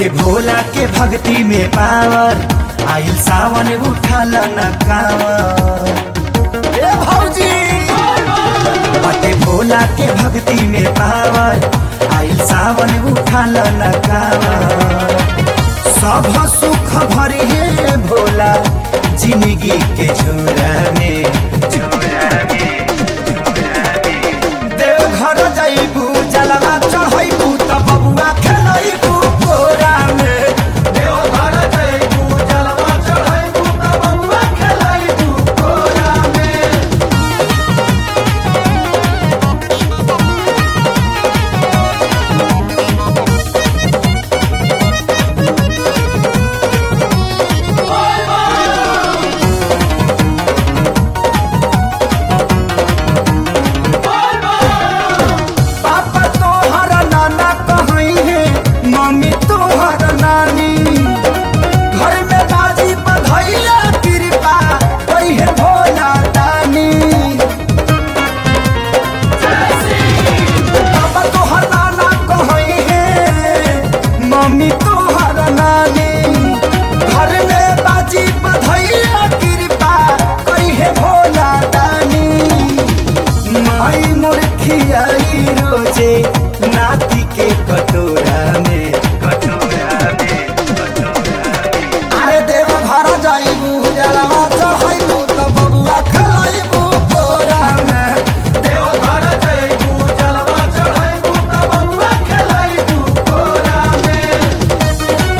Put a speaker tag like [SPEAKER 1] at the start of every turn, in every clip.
[SPEAKER 1] बाटे भोला के भक्ति में पावर आइल सावन उठल न कावर ए भौजी बाटे भोला के भक्ति में पावर आइल सावन उठल न कावर सब सुख भरी है भोला जिंदगी के झोरा में देवघर जइबू जलवा चढ़ैबू त बबुआ खेलैबू कोरा में देवघर जइबू जलवा चढ़ैबू त बबुआ खेलैबू कोरा में पापा तोहर नाना कहई है मम्मी तोहर नानी घर में बाजी बधैया कृपा कही है भोला दानी पापा तोहर नाना कहई है मम्मी तोहर नानी घर में बाजी बधैया कृपा कही है भोला दानी माई मोर खियाई रोजे नाती के कटोरा में कटोरा में अरे देव घर जाइबू जलवा चढ़ाइबू त बबुआ खलाइबू कोरा में देव घर जाइबू जलवा चढ़ाइबू त बबुआ खलाइबू कोरा में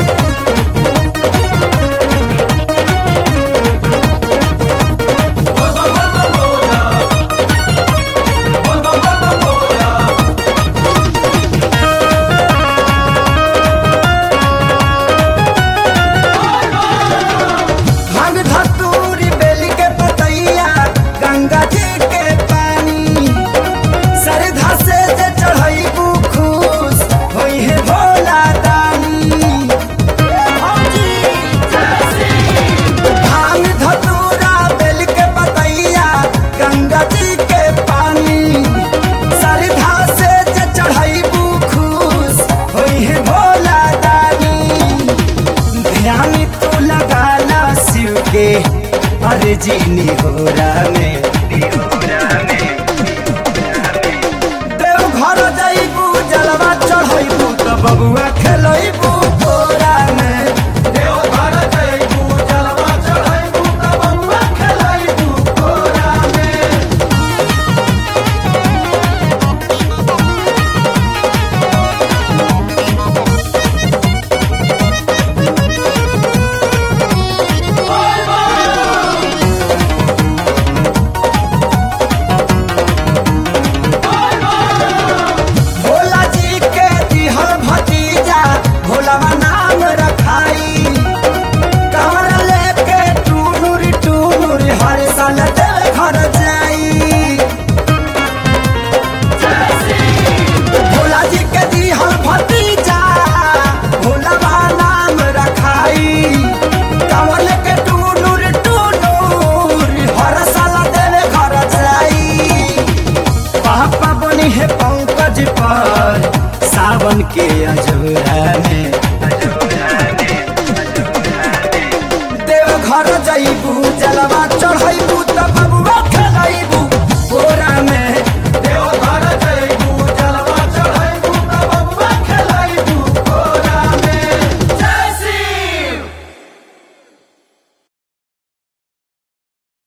[SPEAKER 1] भांग धतूरी बेली के पतैया गंगा जी के पानी सरधा से जे चढ़ैबू खुश होई है भोला दानी भांग धतूरा बेली के पतैया गंगा जी के पानी सरधा से जे चढ़ैबू खुश होई है भोला दानी ध्यान तू लगाना शिव के अर्जी निहोरा में देव घर जाइबू जलवा चढ़ैबू त बबुआ खेलैबू कोरा में देव घर जाइबू जलवा चढ़ैबू त बबुआ खेलैबू कोरा में भोला जी के दिहल भतीजा भोलावा नाम रखाई कमर लेके टूनुर टूनुर हर साल देव घर जाई भोला जी के दिहल भतीजा भोलावा नाम रखाई कमर लेके टूनुर टूनुर हर साल देव घर जाई पापा बनी है पंकज पर सावन के अजोरा में देव घर जइबू जलवा चढ़ैबू त